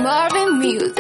Marvin Music.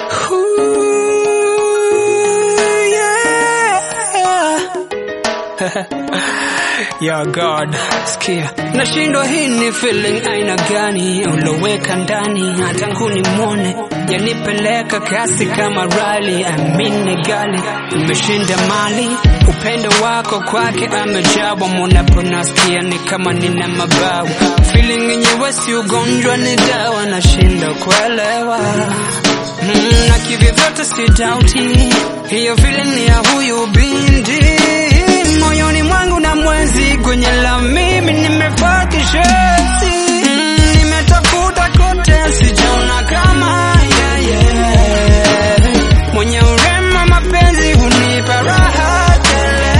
ya God, sikia, nashindwa hii ni feeling aina gani uloweka ndani, hata kunimwone yanipeleka kasi kama rali, amini gali imeshinda mali, upendo wako kwake amejawa, munapo nasikia ni kama nina mabawa, feeling yenyewe si ugonjwa, ni dawa, nashinda kuelewa mm, na kivyovyote si dauti hiyo feeling ni ya huyu binti moyoni mwangu na mwezi kwenye la mimi nimevaa tisheti mm, nimetafuta kote sijaona kama yeye mwenye urema mapenzi hunipa raha tele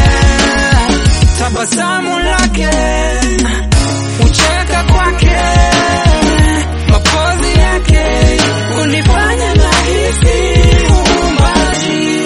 tabasamu lake ucheka kwake mapozi yake hunifanya nahisi uumbaji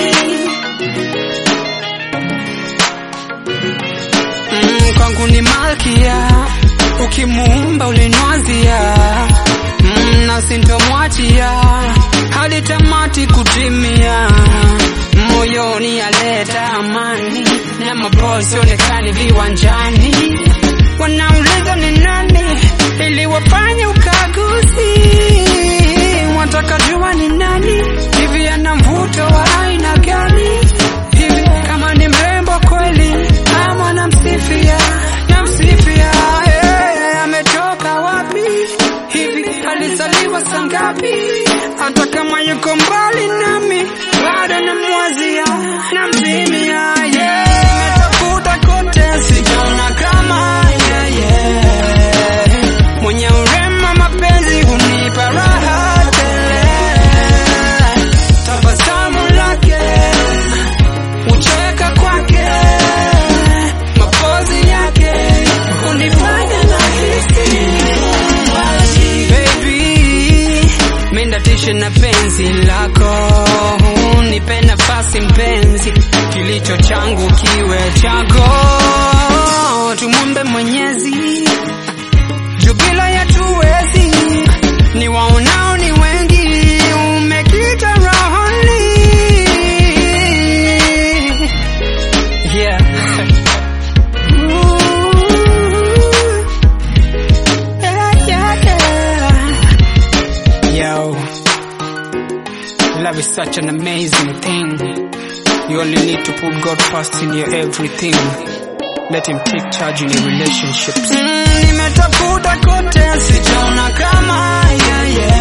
mm, kwangu ni malkia ukimuumba ulinwazia mm, na sintomwachia hadi tamati kutimia moyoni aleta amani na mabosi onekani viwanjani wanauliza ni nani ili wafanye ukaguzi wataka jua ni nani hivi ana mvuto wa aina gani hivi kama ni mrembo kweli ama namsifia namsifia hey, ametoka wapi hivi alizaliwa sangapi hata kama yuko mbali nami bado namwazia namzimia yeah. Nimetafuta kote sijaona kama yeye mwenye urema mapenzi hunipa raha tele tabasamu lake ucheka kwake mapozi yake hunifanya nahisi uumbaji. Baby, mendatishe na penzi lako nipe nafasi mpenzi kilicho changu kiwe chako tumwombe mwenyezi juu bila ya tuwezi ni waonao ni wengi umekita rohoni yeah. Ooh. Yeah, yeah, yeah. Yo, love is such an amazing thing. You only need to put God first in your everything. Let him take charge in your relationships. Mm, nimetafuta kote sijaona kama yeye